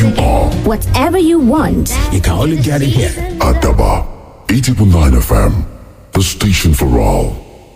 you are. Whatever you want. You can only get it here. Adaba 80.9 FM, the station for all.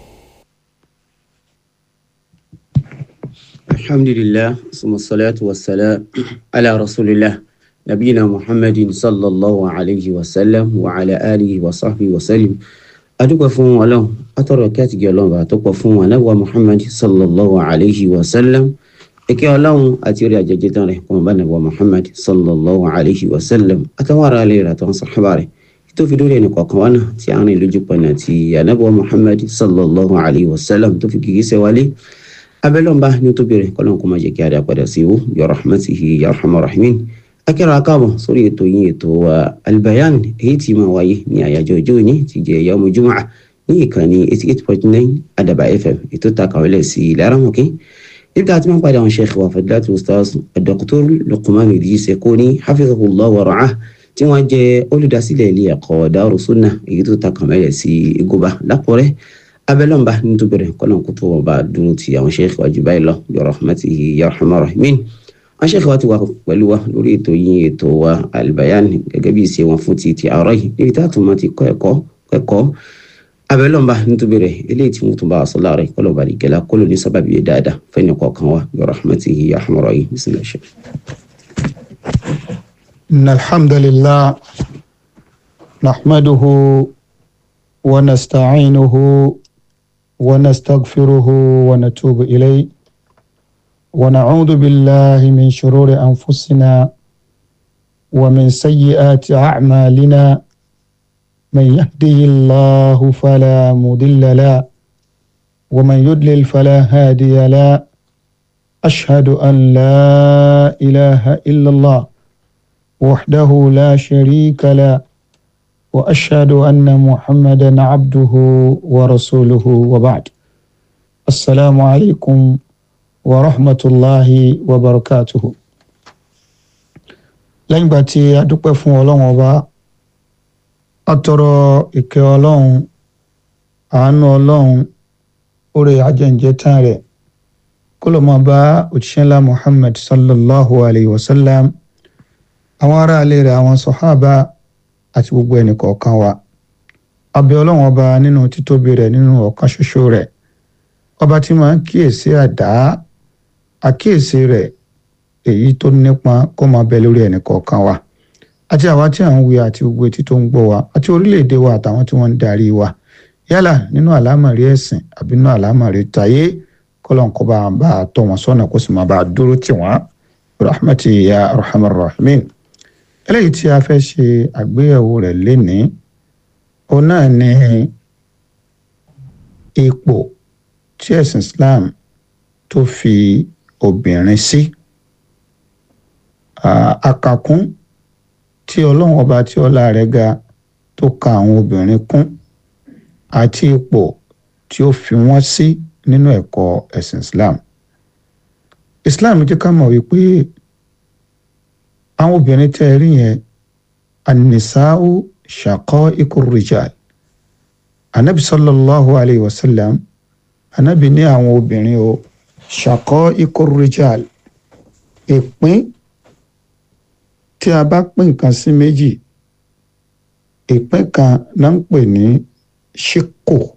الحمد لله ثم الصلاة والسلام على رسول الله نبينا محمد صلى الله عليه وسلم وعلى آله وصحبه وسلم adúpẹ́ fún ọlọ́run atọ́rọ̀ kí àtìgẹ́ ọlọ́run bá tó pọ̀ fún anábọ̀ muhammad sallallahu alayhi wa sallam ìkẹ́ ọlọ́run àti orí àjẹjẹ tán rẹ̀ kọ́mọba nàbọ̀ muhammad sallallahu alayhi wa sallam àtàwọn ará ilé rẹ̀ àtàwọn sàhábà rẹ̀ tó fi dórí ẹnì kọ̀ọ̀kan wá náà tí àwọn ìlójú pọ̀nà ti anábọ̀ muhammad sallallahu alayhi wa sallam tó fi kìkì sẹ́ wálé abẹ́lọ́nba ní tó bẹ̀rẹ̀ kọ́lọ́n kó má jẹ́ kí a dá padà sí wò ya rahmatihi ya rahman rahimin akẹ́rọ akáàbọ̀ sórí ètò yín ètò wa albayan èyí tí máa wáyé ní àyájọ́ ọjọ́ òní ti jẹ́ yawmu jumu'a ní ìkànnì eighty eight point nine adaba fm ètò takàwélẹ̀ sí laramọ̀kẹ́ níbi tá a ti máa ń padà àwọn sheikh wa fadilatu ustaz dr luqman idris ekoni hafizahullah wa ra'ah tí wọ́n jẹ́ olùdásílẹ̀ ilé ẹ̀kọ́ Daaru Sunnah èyí tó takàwélẹ̀ sí igoba lápọ̀rẹ́ abẹ́lọ́nba nítorí bẹ̀rẹ̀ kọ́nà kó tó ọba dúró ti àwọn sheikh wa jù báyìí lọ bi rahmatihi ya rahman rahimin àwọn sheikh wa ti wà pẹ̀lú wa lórí ètò yín ètò wa albayan gẹ́gẹ́ bí ìṣe wọn fún ti ti àárọ̀ yìí níbi tá a tún máa ti kọ́ ẹ̀kọ́ ẹ̀kọ́ abẹ́lọ́nba nítorí bẹ̀rẹ̀ eléyìí tí wọ́n tún bá a sọ láàrẹ̀ kọ́lọ̀ bá di gẹ́lá kọ́lọ̀ ní sábàbí yẹn dáadáa fẹ́ni kọ̀ọ̀kan wa bi rahmatihi ya rahman rahim bismillah sheikh. إن الحمد لله نحمده ونستعينه ونستغفره ونتوب إليه ونعوذ بالله من شرور أنفسنا ومن سيئات أعمالنا من يهده الله فلا مضل له ومن يضلل فلا هادي له أشهد أن لا إله إلا الله وحده لا شريك له واشهد ان محمدا عبده ورسوله وبعد السلام عليكم ورحمه الله وبركاته lẹ́yìn ìgbà tí a dúpẹ́ fún ọlọ́run ọba a tọrọ ìkẹ́ ọlọ́run àánú ọlọ́run oore ajẹ́njẹ́ tán rẹ̀ kó ló máa bá òjíṣẹ́ ńlá muhammad sallallahu alayhi wa sallam àwọn aráalé rẹ̀ àwọn sọ̀hábà àti gbogbo ẹnìkọ̀ọ̀kan wa abẹ́ ọlọ́run ọba nínú títóbi rẹ̀ nínú ọ̀kan ṣoṣo rẹ̀ ọba tí máa ń kíyèsí àdá àkíyèsí rẹ̀ èyí tó nípa kó máa bẹ lórí ẹnìkọ̀ọ̀kan wa àti àwa tí à ń wí àti gbogbo etí tó ń gbọ́ wa àti orílẹ̀-èdè wa àtàwọn tí wọ́n ń darí wa yálà nínú àlámọ̀rí ẹ̀sìn àbí nínú àlámọ̀rí tayé kọ́lọ́n kó bá bá a tọ́ wọn sọ́nà kó sì máa bá a dúró tì wọ́n rahmati ya arhamar rahimin eléyìí tí a fẹ́ ṣe àgbéyẹ̀wò rẹ̀ lénìí òun náà ni ipò tí ẹ̀sìn Islam tó fi obìnrin sí àkàkún tí ọlọ́run ọba tí ọlá rẹ̀ ga tó ka àwọn obìnrin kún àti ipò tí ó fi wọ́n sí nínú ẹ̀kọ́ ẹ̀sìn Islam Islam jẹ́ ká mọ̀ wípé àwọn obìnrin tẹ́ ẹ rí yẹn anisa'u shaqa'iqu rijal anabi sallallahu alayhi wa sallam anabi ní àwọn obìnrin o shaqa'iqu rijal ìpín tí a bá pín nǹkan sí méjì ìpín kan náà ń pè ní ṣíkò